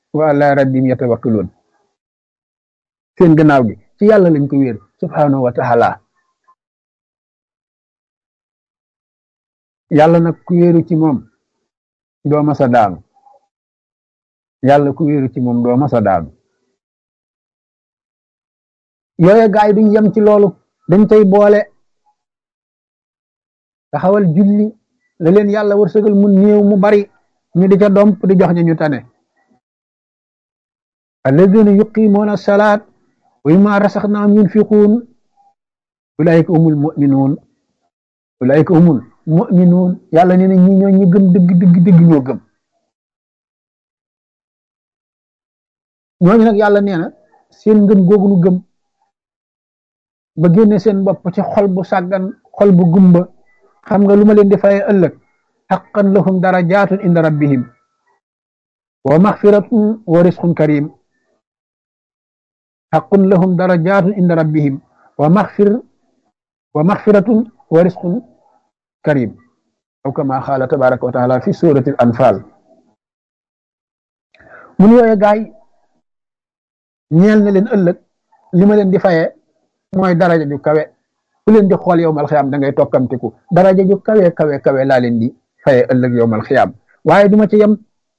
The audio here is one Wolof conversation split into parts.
wa ala rabbim yatawakkaluun seen gannaaw gi ci yàlla lañ ko wéer subhanahu wa taala yàlla nag ku wéeru ci moom doo masa daanu yàlla ku wéeru ci moom doo masa daanu yooye gaay duñ yem ci loolu dañ tey boole taxawal julli la leen yàlla wërsëgal mu néew mu bari ñu di ca domp di jox ñu ñu tane alladina yuqimuuna salaat wa mimma rasaxnaahum yunfiquun ulaika humul muminuun ulaika humul muminuun yàlla nee na ñi ñoo ñi gëm dëgg dëgg dëgg ñoo gëm ñooñu nag yàlla nee na seen ngëm googu nu gëm ba génne seen bopp ci xol bu sàggan xol bu gumba xam nga lu ma leen di faye ëllëg xaqan lahum darajatun inda rabbihim wa maxfiratun wa risqun karim xaqun lahum darajatun inda rabbihim wa maxfir wa maxfiratun wa risqun karim aw kama xaala tabaraka wa taala fi surati al anfal mun yooye gaay ñeel na leen ëllëg li ma leen di faye mooy daraja ju kawe ku leen di xool yowmal xiyaam da ngay tokkamtiku daraja ju kawe kawe kawe laa leen di faye ëllëg yowmal xiyaam waaye duma ci yem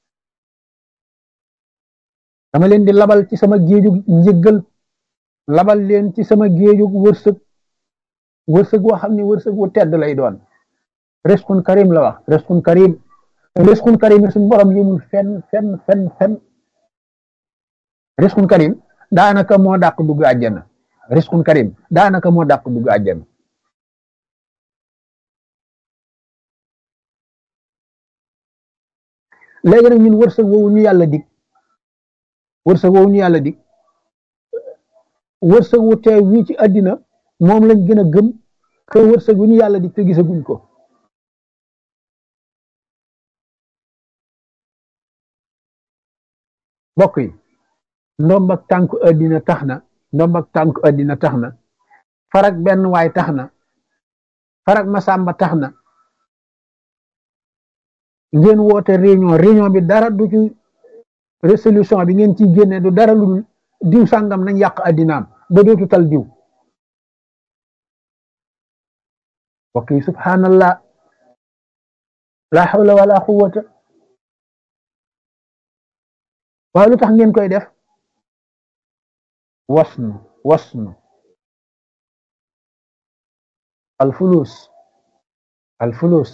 dama leen di labal ci sama géejug njëggal labal leen ci sama géejug wërsëg wërsëg woo xam ne wërsëg wu tedd lay doon risqun karim la wax risqun karim risqun karim suñu borom yëmul fenn fenn fenn fenn risqun karim daanaka moo dàq dugg àjjana risqun karim daanaka moo dàq dugg àjjana léegi nag ñun wërsëg woowu ñu yàlla dig wërsëg woowu ñu yàlla dig wërsëg wu teew wii ci àddina moom lañ gën a gëm que wërsëg wu ñu yàlla dig te gisaguñ ko mbokk yi ndomb ak tànku àddina tax na ndomb ak tànku àddina tax na farak benn waay tax na farak masamba tax na ngeen woote réunion réunion bi dara du ci résolution bi ngeen ciy génne du dara lu dul diw sàngam nañ yàq àddinaam ba dootu tal diw mbokk yi subhanallah la hawla wala quwwata waaye lu tax ngeen koy def wasnu wasnu alfulus alfulus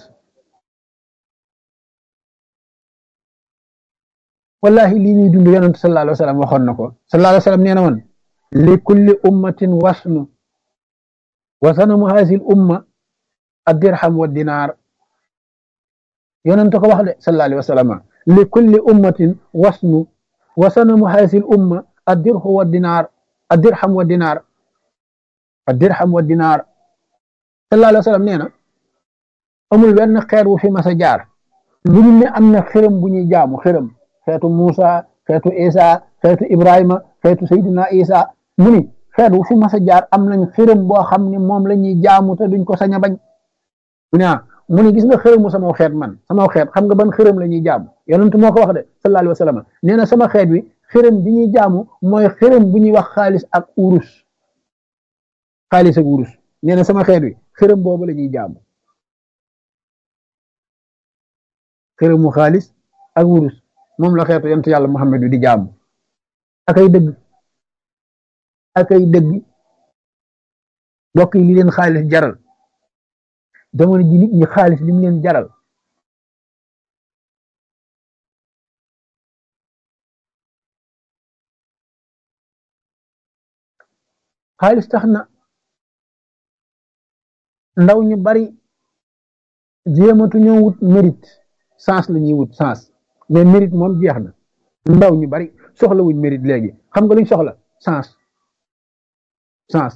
wallahi lii ñuy dund yonent sallallahu alayhi wa sallam waxoon na ko sallallahu alayhi wa sallam nee na woon li kulli ummatin wasnu wa sanamu haazil umma addirham wa dinaar yonent ko wax de sallallahu alayhi wa sallam li kulli ummatin wasnu wa sanamu haazil umma addirhu wa dinaar addirham wa dinaar addirham wa dinaar sallallahu alayhi wa sallam nee na amul benn xeer wu fi mas a jaar lu ñu ne am na xërëm bu ñuy jaamu xërëm xeetu Muusa xeetu Isa xeetu Ibrahima xeetu Seydina Isa mu ni xeet wu fi mas a jaar am nañ xërëm boo xam ne moom la ñuy jaamu te duñ ko sañ a bañ mu ne ah mu ni gis nga xërëmu sama xeet man sama xeet xam nga ban xërëm la ñuy jaamu yonent moo ko wax de sallallahu alayhi wa sallam nee na sama xeet wi xërëm bi ñuy jaamu mooy xërëm bu ñuy wax xaalis ak urus xaalis ak urus nee na sama xeet wi xërëm boobu la ñuy jaamu xërëmu xaalis ak urus moom la xeetu yonent yàlla Muhammad wi di jaamu akay dëgg akay dëgg mbokk yi li leen xaalis jaral jamono ji nit ñi xaalis li mu leen jaral xaalis tax na ndaw ñu bari jéematu ñoo wut mérite sens la ñuy wut sens mais mérite moom jeex na ndaw ñu bari soxla wuñ mérite léegi xam nga luñ soxla sens sens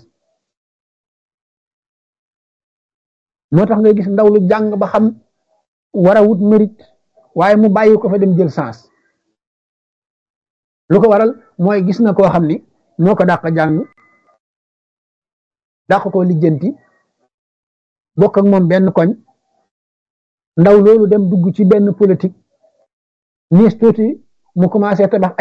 moo tax ngay gis ndaw lu jàng ba xam war a wut mérite waaye mu bàyyi ko fa dem jël sens lu ko waral mooy gis na koo xam ni moo ko dàq jàng dàq ko lijjanti bokk ak moom benn koñ ndaw loolu dem dugg ci benn politique niis tuuti mu commencé tabax